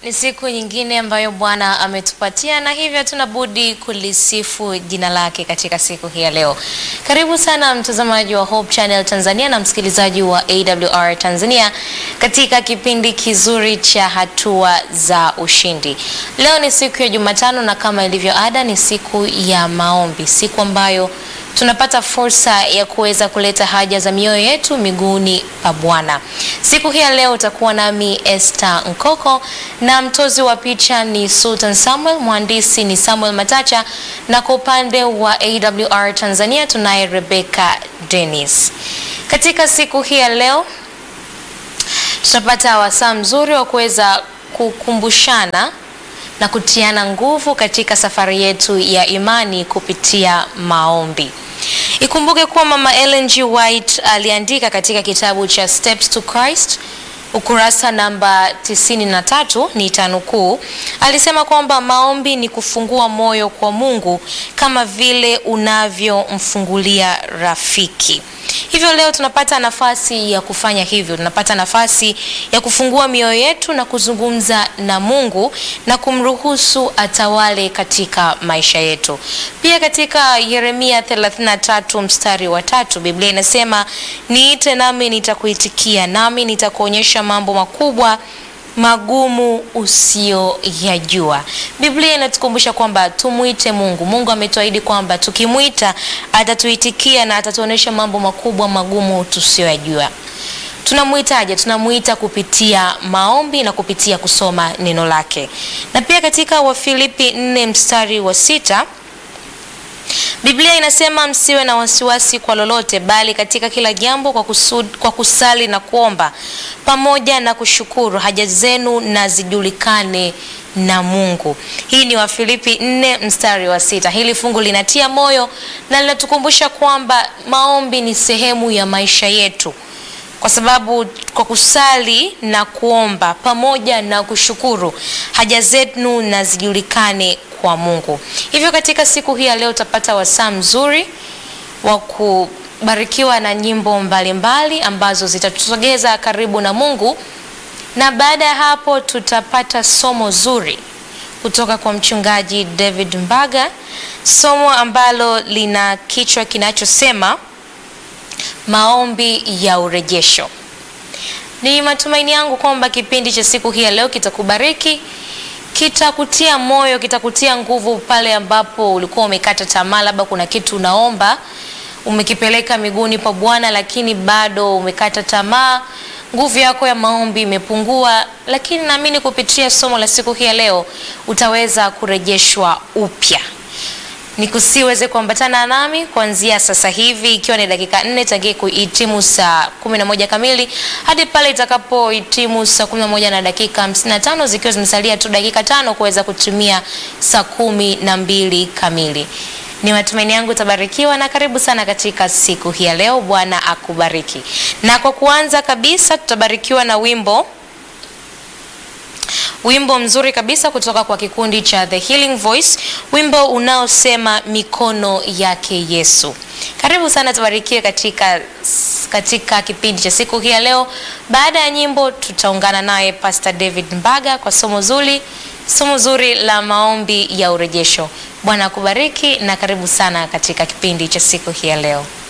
Ni siku nyingine ambayo Bwana ametupatia na hivyo hatuna budi kulisifu jina lake katika siku hii ya leo. Karibu sana mtazamaji wa Hope Channel Tanzania na msikilizaji wa AWR Tanzania katika kipindi kizuri cha hatua za ushindi. Leo ni siku ya Jumatano na kama ilivyo ada ni siku ya maombi, siku ambayo tunapata fursa ya kuweza kuleta haja za mioyo yetu miguuni pa Bwana. Siku hii ya leo utakuwa nami Esther Nkoko na mtozi wa picha ni Sultan Samuel, mhandisi ni Samuel Matacha na kwa upande wa AWR Tanzania tunaye Rebecca Dennis. Katika siku hii ya leo tutapata wasaa mzuri wa kuweza kukumbushana na kutiana nguvu katika safari yetu ya imani kupitia maombi. Ikumbuke kuwa Mama Ellen G. White aliandika katika kitabu cha Steps to Christ ukurasa namba 93 ni tanukuu, alisema kwamba maombi ni kufungua moyo kwa Mungu kama vile unavyomfungulia rafiki. Hivyo leo tunapata nafasi ya kufanya hivyo, tunapata nafasi ya kufungua mioyo yetu na kuzungumza na Mungu na kumruhusu atawale katika maisha yetu. Pia katika Yeremia 33 mstari wa tatu Biblia inasema niite nami nitakuitikia, nami nitakuonyesha mambo makubwa magumu usiyoyajua. Biblia inatukumbusha kwamba tumwite Mungu. Mungu ametuahidi kwamba tukimwita atatuitikia na atatuonyesha mambo makubwa magumu tusiyoyajua. Tunamwitaje? Tunamwita kupitia maombi na kupitia kusoma neno lake. Na pia katika Wafilipi 4 mstari wa sita Biblia inasema msiwe na wasiwasi kwa lolote, bali katika kila jambo kwa, kusud, kwa kusali na kuomba pamoja na kushukuru haja zenu na zijulikane na Mungu. Hii ni Wafilipi 4 mstari wa sita. Hili fungu linatia moyo na linatukumbusha kwamba maombi ni sehemu ya maisha yetu, kwa sababu kwa kusali na kuomba pamoja na kushukuru haja zenu na zijulikane kwa Mungu. Hivyo katika siku hii ya leo utapata wasaa mzuri wa kubarikiwa na nyimbo mbalimbali mbali, ambazo zitatusogeza karibu na Mungu, na baada ya hapo tutapata somo zuri kutoka kwa mchungaji David Mbaga, somo ambalo lina kichwa kinachosema maombi ya urejesho. Ni matumaini yangu kwamba kipindi cha siku hii ya leo kitakubariki kitakutia moyo, kitakutia nguvu pale ambapo ulikuwa umekata tamaa, labda kuna kitu unaomba umekipeleka miguuni pa Bwana, lakini bado umekata tamaa, nguvu yako ya maombi imepungua. Lakini naamini kupitia somo la siku hii ya leo utaweza kurejeshwa upya. Nikusiweze kuambatana nami kuanzia sasa hivi ikiwa ni dakika nne tangia kuhitimu saa kumi na moja kamili hadi pale itakapohitimu saa kumi na moja na dakika hamsini na tano zikiwa zimesalia tu dakika tano kuweza kutumia saa kumi na mbili kamili. Ni matumaini yangu utabarikiwa na karibu sana katika siku hii ya leo. Bwana akubariki. Na kwa kuanza kabisa tutabarikiwa na wimbo wimbo mzuri kabisa kutoka kwa kikundi cha The Healing Voice, wimbo unaosema mikono yake Yesu. Karibu sana tubarikiwe katika, katika kipindi cha siku hii ya leo. Baada ya nyimbo, tutaungana naye Pastor David Mbaga kwa somo zuri, somo zuri la maombi ya urejesho. Bwana akubariki na karibu sana katika kipindi cha siku hii ya leo.